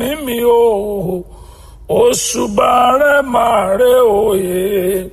ẹ̀mí mi o òṣùbà rẹ máa rẹ òye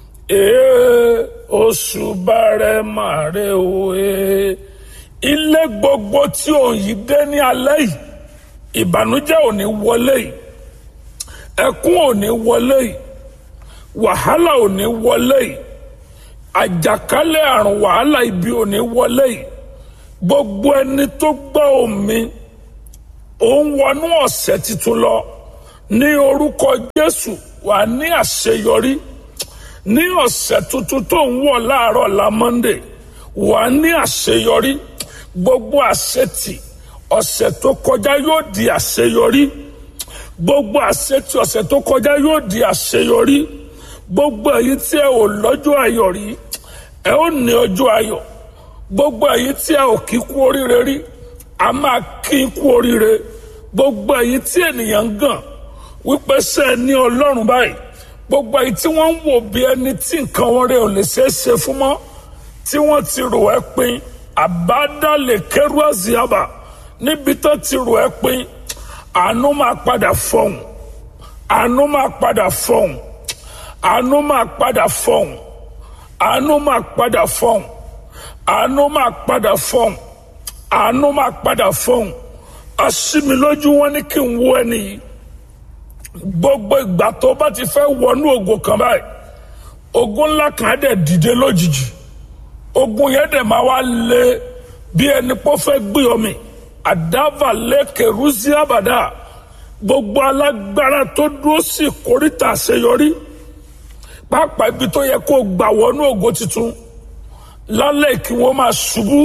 ee òṣùbà rẹ máa rẹ òye ilé gbogbo tí òun yìí dé ní alẹ́ yìí ìbànújẹ́ ò ní wọlé yìí ẹkún ò ní wọlé yìí wàhálà ò ní wọlé yìí àjàkálẹ̀ àrùn wàhálà ibi ò ní wọlé yìí gbogbo ẹni tó gbọ́ omi òun wọnú ọ̀sẹ̀ tuntun lọ ní orúkọ Jésù wà ní àṣeyọrí ní ọ̀sẹ̀ tuntun tó ń wọ̀ láàárọ̀ la Monday wà ní àṣeyọrí gbogbo àṣetì ọ̀sẹ̀ tó kọjá yóò di àṣeyọrí gbogbo àṣetì ọ̀sẹ̀ tó kọjá yóò di àṣeyọrí gbogbo èyí tí ẹ ò lọ́jọ́ ayọ̀ rí ẹ ó ní ọjọ́ ayọ̀ gbogbo èyí tí ẹ ò kí kú oríire rí a máa kí kú oríire gbogbo èyí tí ènìyàn ń gàn wípé ṣe é ní ọlọ́run báyìí gbogbo èyí tí wọ́n ń wò bí ẹni tí nǹkan wọn rẹ̀ ò lè ṣeé ṣe fún mọ́ tí wọ́n ti rò ẹ́ pin àbádálẹ̀ kẹrù àzíábà níbi tó ti rò ẹ́ pin àánú máa padà fọhùn àánú máa padà fọhùn àánú máa padà fọhùn àánú máa padà fọhùn àánú máa padà fọhùn àánú máa padà fọhùn aṣímilójú wọn ní kí n wo ẹni yìí gbogbo ìgbà tó bá ti fẹ́ wọnú ògo kan báyìí ogun ńlá kan á dẹ̀ dìde lójijì ogun yẹn dẹ̀ máa wá lé bí ẹni pọ́ fẹ́ gbé omi àdáfà lẹ́kẹ̀ rúsí àbàdà gbogbo alágbára tó dúró sí ìkórìtà àṣeyọrí pàápàá ibi tó yẹ kó gbà wọnú ògo tuntun lálẹ́ kí wọ́n máa ṣubú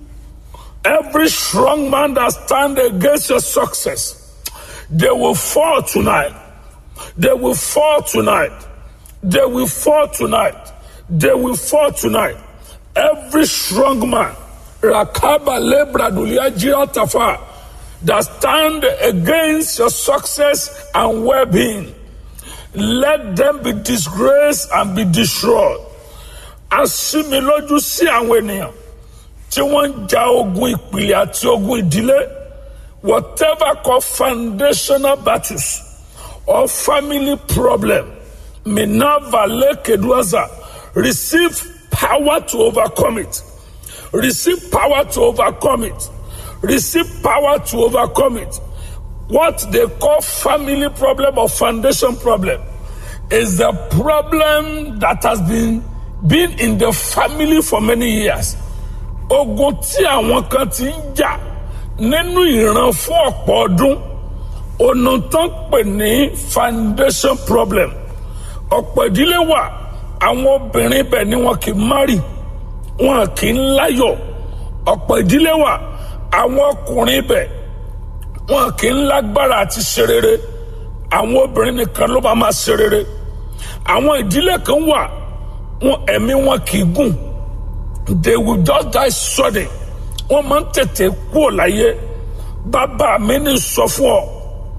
every strong man that stand against your success they will fall tonight they will fall tonight they will fall tonight they will fall tonight every strong man rakaba lebradulia jiratafa that stand against your success and well-being let them be disgraced and be destroyed asimilójú sí àwọn ènìyàn tí wọ́n ń ja ogun ìpìlẹ̀ àti ogun ìdílé whatever called foundational battles or family problem minerva lekeduaza receive power to overcome it receive power to overcome it receive power to overcome it what they call family problem or foundation problem is the problem that has been been in the family for many years ogun tí àwọn kan ti ń jà nínú ìran fún ọ̀pọ̀ ọdún ọ̀nà tó ń pè ní foundation problem ọ̀pọ̀ ìdílé wà àwọn obìnrin bẹ̀ ni wọn kì í márì wọn kì í láyọ̀ ọ̀pọ̀ ìdílé wà àwọn ọkùnrin bẹ̀ wọn kì í lágbára àti ṣe rere àwọn obìnrin nìkan ló bá máa ṣe rere àwọn ìdílé kan wà wọn ẹ̀mí wọn kì í gùn they will just die sudden wọn máa ń tètè kú ò láyé bàbá mi ní sọ fún ọ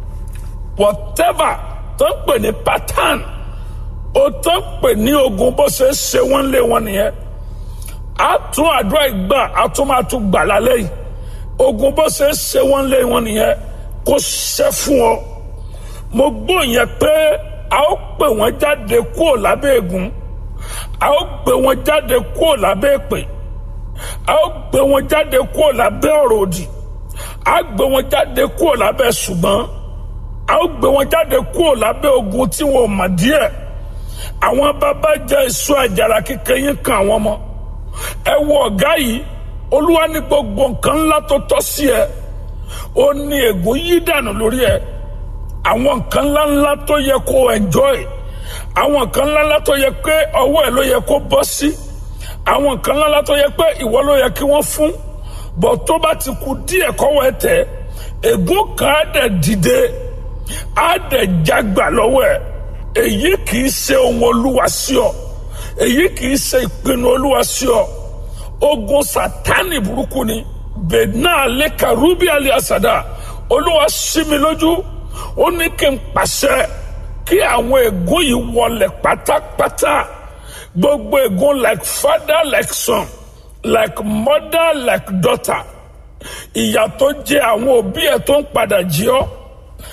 whatever tó ń pè ní pattern ó tó ń pè ní ogun bó ṣe ṣe wọn lé wọn nìyẹn a tún àdúrà ìgbà a tún máa tún gbà lálẹ́ yìí ogun bó ṣe ṣe wọn lé wọn nìyẹn kó ṣe fún ọ mo gbọ́ yẹn pé a ó pè wọ́n jáde kúrò lábẹ́ ègún a ó gbé wọn jáde kúrò lábẹ́ èpè a ó gbé wọn jáde kúrò lábẹ́ ọ̀rọ̀ òdì a gbé wọn jáde kúrò lábẹ́ ṣùgbọ́n a ó gbé wọn jáde kúrò lábẹ́ ogun tí wọn ò mọ̀ díẹ̀ àwọn bàbá jẹ́ èso àjàrà kékeré yín kan àwọn ọmọ ẹ wo ọ̀gá yìí olúwa ní gbogbo nǹkan ńlá tó tọ́ sí ẹ ó ní ègún yí dànù lórí ẹ àwọn nǹkan ńláńlá tó yẹ kó enjoy àwọn nǹkan ńláńlá tó yẹ pé ọwọ́ ẹ ló yẹ kó bọ́ sí àwọn nǹkan ńláńlá tó yẹ pé ìwọ ló yẹ kí wọ́n fún bọ̀ tó bá ti kú díẹ̀ kọ́wọ́ ẹ tẹ̀ ègún kan á dẹ̀ dìde á dẹ̀ jágbà lọ́wọ́ ẹ èyí kì í ṣe ohun olúwa sí ọ èyí kì í ṣe ìpinnu olúwa sí ọ ogun sátánì burúkú ni bẹ̀ẹ́nà lẹ́ka rúbí alẹ́ àsàdá olúwa sí mi lójú ó ní kí n pàṣẹ kí àwọn ègún yìí wọlé pátápátá gbogbo ègún like father like son like mother like daughter ìyà tó jẹ àwọn òbí ẹ tó ń padà jí ọ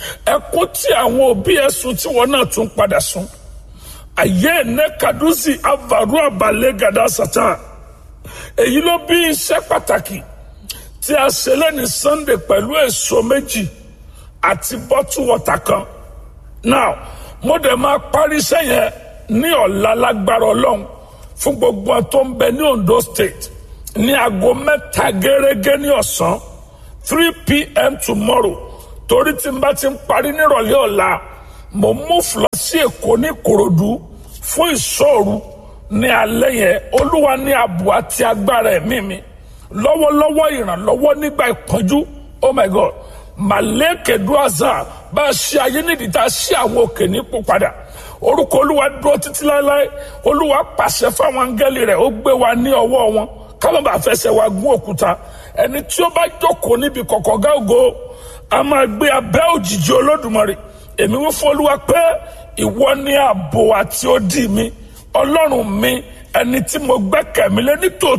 ẹkún tí àwọn òbí ẹ sun tí wọn náà tún padà sun àyè ẹnẹ kadusi avaru abalẹ gada satan èyí ló bí iṣẹ́ pàtàkì tí a ṣe lẹ́ni sunday pẹ̀lú èso méjì àti bọ́tù wọ́tà kan now mo dẹ̀ máa parí iṣẹ́ yẹn ní ọ̀la lágbára ọlọ́run fún gbogbo wọn tó ń bẹ ní ondo state ní aago mẹ́ta gẹ́gẹ́ ní ọ̀sán three pm tomorrow torí tí n bá ti ń parí nírọ̀lẹ́ ọ̀la mo mú fúlọ́ sí èkó ní korodu fún ìṣòro ní alẹ́ yẹn olúwa ní ààbò àti agbára ẹ̀mí mi lọ́wọ́lọ́wọ́ ìrànlọ́wọ́ nígbà ìpọ́njú oh my god màlẹ́kẹ̀dúàzà bá a ṣe ayé nídìí tá a ṣe àwọn òkè nípò padà orúkọ olúwa dúró títí láéláé olúwa pàṣẹ fáwọn áńgẹ́lì rẹ̀ ó gbé wa ní ọwọ́ wọn káwọn bá fẹsẹ̀ wa gún òkúta ẹni tí ó bá jókòó níbi kọ̀kọ̀ gáògó a máa gbé abẹ́ òjìji olódùmarè èmi wí fún olúwa pé ìwọ ní ààbò àti odi mi ọlọ́run mi ẹni tí mo gbẹ́kẹ̀ mi lé nítòótọ́.